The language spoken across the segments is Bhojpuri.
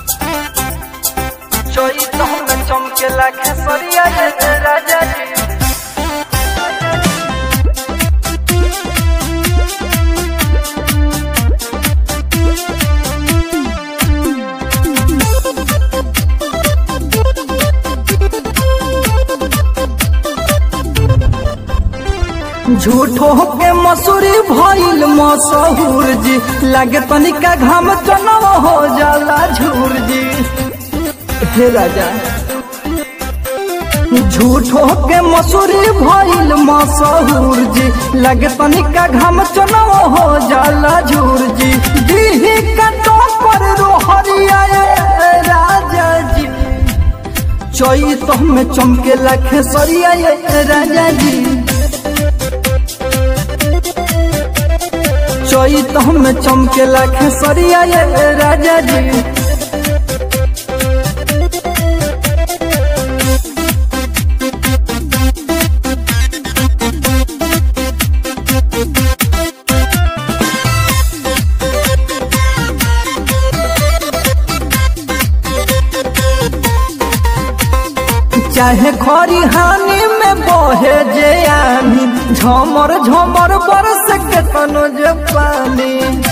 चोई तो में चमकेला खेसरिया ये राजा जी झूठो के मसूरी भइल मशहूर जी लागे तनिका घाम चनव हो जाला झूर जी हे राजा झूठो के मसूरी भइल मशहूर जी लागे तनिका घाम चनव हो जाला झूर जी दीही कटो पर रोहरिया ये राजा जी चोई तो में चमके लाखे सरिया ये राजा जी चोई तो हम चमके लाखे सरिया ये राजा जी चाहे खरी हानि में बहे जे आनी झमर झमर बरस के तनो जे पानी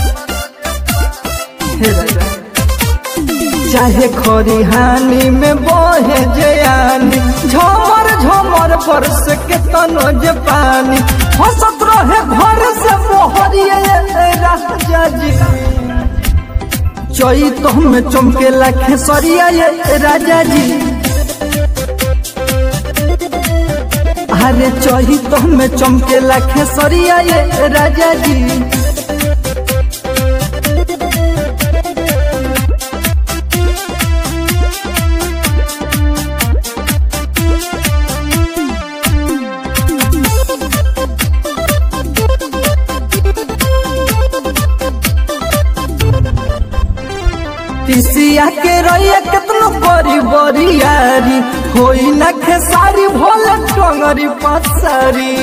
हे राजा। चाहे खरी हानि में बहे जे आनी झमर झमर बरस के तनो जे पानी हंसत रहे घर से मोहरिए राजा जी चोई तो में चमके लाखे सरिया ये राजा जी अरे चही तो में चमके लाखे सरिया ये राजा जी तिसिया के रैया केतनो बड़ी बड़ी यारी होई ना खेसारी भोले टंगरी पसारी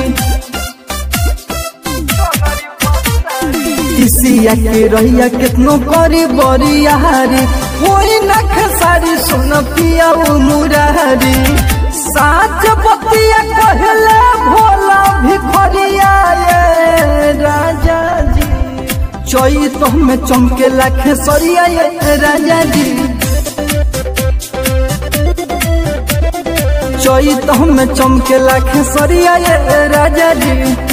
तिसिया के रैया केतनो बड़ी बड़ी यारी होई ना खेसारी सुन पिया मुरारी साच बतिया कहले भोला भिखरिया ये राजा जी चोई तो में चमके लाखे सरिया ये राजा जी चोई तो में चमके लाखे सरिया ये राजा जी